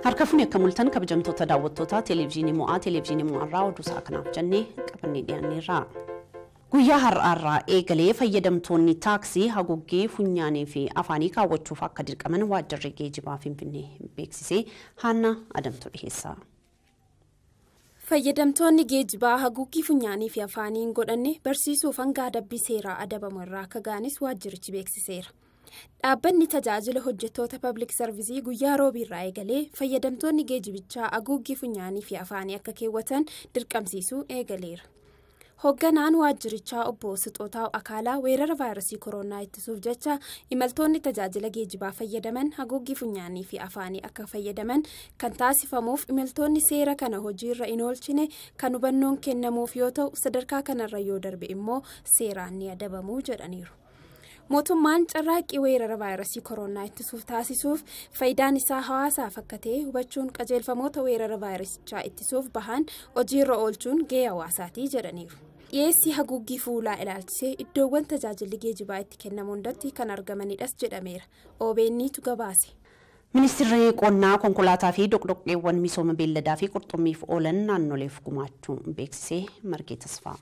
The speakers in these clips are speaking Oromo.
Harka fuunee akka mul'atan kabajamtoota daawwattoota televezyiinii mo'aa televezyiinii mo'arraa oduu isaa kanaaf jennee qabannee dhiyaanneerra. Guyyaa har'aarraa eegalee fayyadamtoonni taaksii haguuggee funyaanii fi afaanii kaawwachuuf akka dirqaman waajjirri geejibaa Finfinnee beeksisee Haanna Adamtu dhiyeessa. Fayyadamtoonni geejibaa haguuggii funyaanii fi afaanii hin godhanne barsiisuuf hanga adabbii seeraa adabamu irraa akka ga'anis waajjirichi beeksiseera. Dhaabbanni tajaajila hojjettoota pabliik sarvisii guyyaa roobiirraa eegalee fayyadamtoonni geejibichaa haguuggii funyaanii fi afaanii akka keewwatan dirqamsiisuu eegaleera. Hoogganaan waajjirichaa obbo Sixootaa Akaalaa weerara vaayirasii koronaa ittisuuf jecha imaltoonni tajaajila geejibaa fayyadaman haguuggii funyaanii fi afaanii akka fayyadaman kan taasifamuuf imaltoonni seera kana hojiirra hin oolchine kan hubannoon kennamuuf yoo ta'u sadarkaa kanarra yoo darbe immoo seeraan ni adabamuu jedhaniiru. mootummaan carraaqqii weerara vaayirasii koronaa ittisuuf taasisuuf faayidaan isaa hawaasaaf akka ta'e hubachuun qajeelfamoota weerara vaayirasichaa ittisuuf bahan hojiirra oolchuun gahee hawaasaatii jedhaniiru. dhiyeessii haguuggii fuulaa ilaalchisee iddoowwan tajaajilli geejibaa itti kennamu hundatti kan argamanidhas jedhameera OBN'tu gabaase. Ministeerri qonnaa konkolaataa fi doqdoqqeewwan misooma beelladaa fi qurxummiif oolan naannoleef gumaachuu beeksisee margee tasfaa.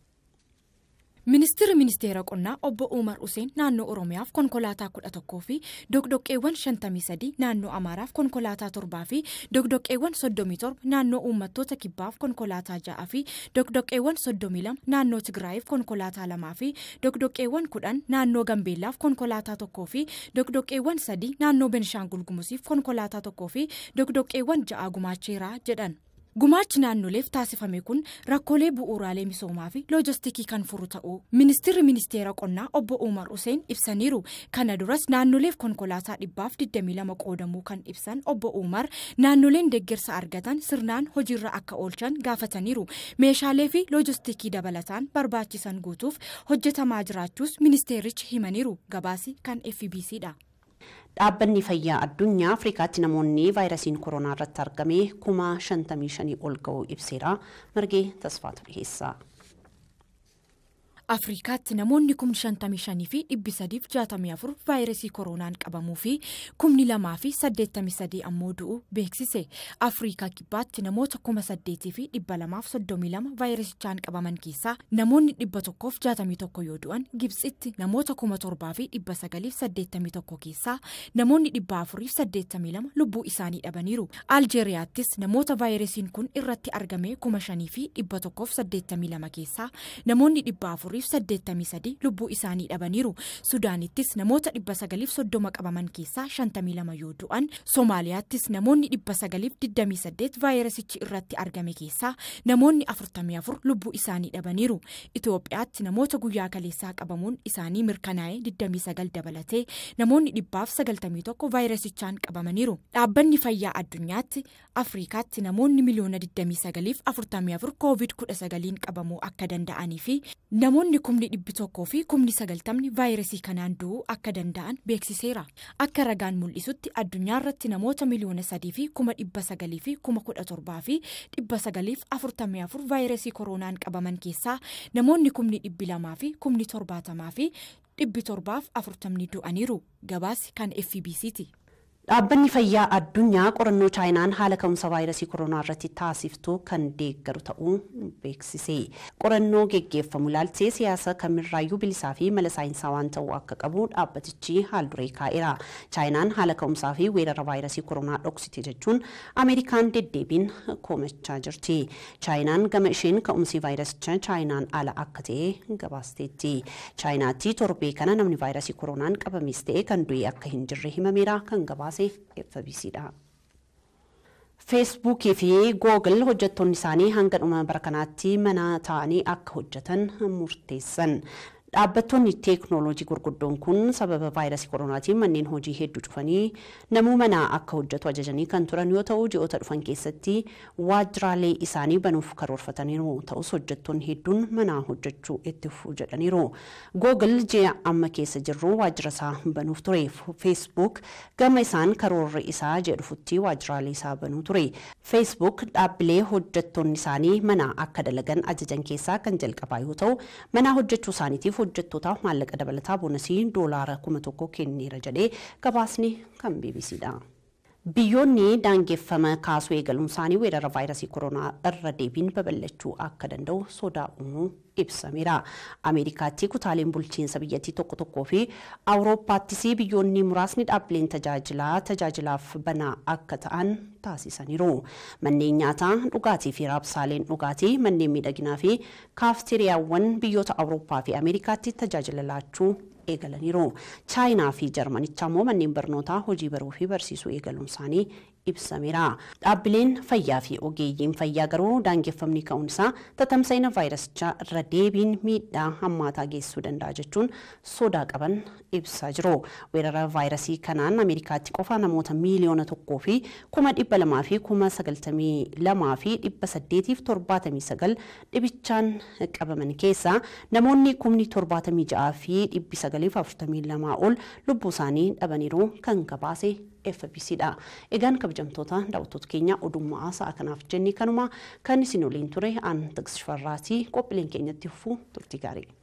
Ministeerri ministeera qonnaa obbo Umar Useen naannoo Oromiyaaf konkolaataa kudha tokkoo fi dogdoqqeewwan shantamii sadii naannoo Amaaraaf konkolaataa torbaa fi dogdoqqeewwan soddomii torba naannoo uummattoota kibbaaf konkolaataa ja'aa fi dogdoqqeewwan soddomii lama naannoo Tigraayiif konkolaataa lamaa fi dogdoqqeewwan kudhan naannoo Gambeellaaf konkolaataa tokkoo fi dogdoqqeewwan sadii naannoo Benishaangul Gumuziif konkolaataa tokkoo fi dogdoqqeewwan ja'aa gumaacheera jedhan. Gumaachi naannoleef taasifame kun rakkoolee bu'uuraalee misoomaa fi loojistikii kan furu ta'uu ministeerri ministeera qonnaa obbo Umar Useen ibsaniiru. Kana duras naannoleef konkolaataa dhibbaaf 22 qoodamuu kan ibsan obbo Umar naannoleen deeggarsa argatan sirnaan hojiirra akka oolchan gaafataniiru. Meeshaalee fi loojistikii dabalataan barbaachisan guutuuf hojjetamaa jiraachuus ministeerichi himaniiru. Gabaasi kan FBCdha. Dhaabbanni fayyaa addunyaa Afrikaatti namoonni vaayirasiin koronaa irratti argame kuma shantamii shanii ol ga'uu ibseera. Margee tasfaatu dhiyeessa. Afrikaatti namoonni kumni shantamii shanii fi dhibbi sadiif jaatamii afur vaayirasii koronaan qabamuu fi kumni lamaa fi saddeettamii sadii ammoo du'u beeksise. Afrikaa kibbaatti namoota kuma saddeetii fi dhibba lamaaf soddomii lama vaayirasichaan qabaman keessaa namoonni dhibba tokkoof jaatamii tokko yoo du'an Gibxitti namoota kuma torbaa fi dhibba sagaliif saddeettamii tokko keessaa namoonni dhibba afuriif saddeettamii lama lubbuu isaanii dhabaniiru. Aljeeriyaattis namoota vaayirasiin kun irratti argame kuma shanii fi dhibba tokkoof saddeettamii lama keessaa namoonni dhibba afuriif saddeettamii sadii lubbuu isaanii dhabaniiru. Sudaanittis namoota dhibba sagaliif soddoma qabaman keessaa shantamii lama yoo du'an Somaaliyaattis namoonni dhibba sagaliif digdamii saddeet vaayirasichi irratti argame keessaa namoonni afurtamii afur lubbuu isaanii dhabaniiru. Itoophiyaatti namoota guyyaa kaleessaa qabamuun isaanii mirkanaa'ee digdamii sagal dabalatee namoonni dhibbaaf sagaltamii tokko vaayirasichaan qabamaniiru. Dhaabbanni fayyaa addunyaatti Afrikaatti namoonni miliyoona digdamii sagaliif afurtamii afur koovid kudha sagaliin qabamuu akka danda'anii fi namoonni kumni dhibbi tokkoo fi kumni sagaltamni vaayirasii kanaan du'uu akka danda'an beeksiseera. Akka ragaan mul'isutti addunyaa irratti namoota miliyoona sadii fi kuma dhibba sagalii fi kuma kudha torbaa fi dhibba sagaliif afurtamii afur vaayirasii koronaan qabaman keessaa namoonni kumni dhibbi lamaa fi kumni torbaatamaa fi dhibbi torbaaf afurtamni du'aniiru. Gabaasi kan FBCti. Dhaabbanni fayyaa addunyaa qorannoo chaayinaan haala ka'umsa vaayirasii koronaa irratti taasiftu kan deeggaru ta'uu beeksise. Qorannoo geggeeffamu ilaalchisee siyaasa kamirraayyuu bilisaa fi mala saayinsawaa waan ta'uu akka qabu dhaabbatichi haal duree kaa'eera. Chaayinaan haala ka'umsaa fi weerara vaayirasii koronaa dhoksite jechuun Ameerikaan deddeebiin komachaa jirti. Chaayinaan gama isheen ka'umsi vaayirasichaa chaayinaan ala akka ta'e gabaasteetti. Chaayinaatti torbee kana namni vaayirasii koronaan qabames ta'e kan du'e akka hin jirre himameera kan gabaase. FBCdha. feesbuukii fi googil hojjettoonni isaanii hanga dhuma bara kanaatti mana taa'anii akka hojjetan murteessan. Dhaabbattoonni teeknooloojii gurguddoon kun sababa vaayirasii koronaatiin manneen hojii hedduu cufanii namuu manaa akka hojjetu ajajanii kan turan yoo ta'u ji'oota dhufan keessatti waajjiraalee isaanii banuuf karoorfataniiru ta'us hojjettoonni hedduun manaa hojjechuu itti fufuu jedhaniiru. Googil ji'a amma keessa jirru waajjira isaa banuuf ture. Feesbuuk gama isaan karoorri isaa ji'a dhufutti waajjiraalee isaa banuu ture. Feesbuuk dhaabbilee hojjettoonni isaanii manaa akka dalagan ajajan keessaa kan jalqabaa yoo ta'u manaa hojjechuu isaaniitiif hojjettootaaf maallaqa dabalataa boonasii doolaara kuma tokko kenneera jedhee gabaasni kan BBCdha. Biyyoonni daangeffama kaasuu eegaluun isaanii weerara vaayirasii koronaa irra deebiin babal'achuu akka danda'u sodaa uumuu ibsameera. Ameerikaatti kutaaleen bulchiinsa biyyattii tokko tokkoo fi Awurooppaattis biyyoonni muraasni dhaabbileen tajaajilaa tajaajilaaf banaa akka ta'an taasisaniiru. Manneen nyaataa, dhugaatii fi raabsaaleen dhugaatii, manneen miidhaginaa fi kaafteeriyaawwan biyyoota Awurooppaa fi Ameerikaatti tajaajila laachuu eegalaniiru. Chaayinaa fi Jarmanicha immoo manneen barnootaa hojii baruu fi barsiisuu eegaluun isaanii ibsameera. Dhaabbileen fayyaa fi ogeeyyiin fayyaa garuu daangeffamni ka'uun isaa tatamsa'ina vaayirasichaa irra deebiin miidhaa hammaataa geessisuu danda'a jechuun sodaa qaban ibsaa jiru. Weerara vaayirasii kanaan Ameerikaatti qofa namoota miiliyoona tokkoo fi kuma dhibba lamaa fi kuma sagaltamii lamaa fi dhibba saddeetiif torbaatamii sagal dhibichaan qabaman keessaa namoonni kumni torbaatamii ja'aa fi dhibbi sagaliif afurtamii lamaa ol lubbuu isaanii dhabaniiru kan gabaase FBCdha. Egaan kabajamtoota daawwattoota keenya odummaa sa'a kanaaf jennee kanuma kan isin waliin ture aan Tigisti Farraatii qophiileen keenyatti fufuu turtii gaarii.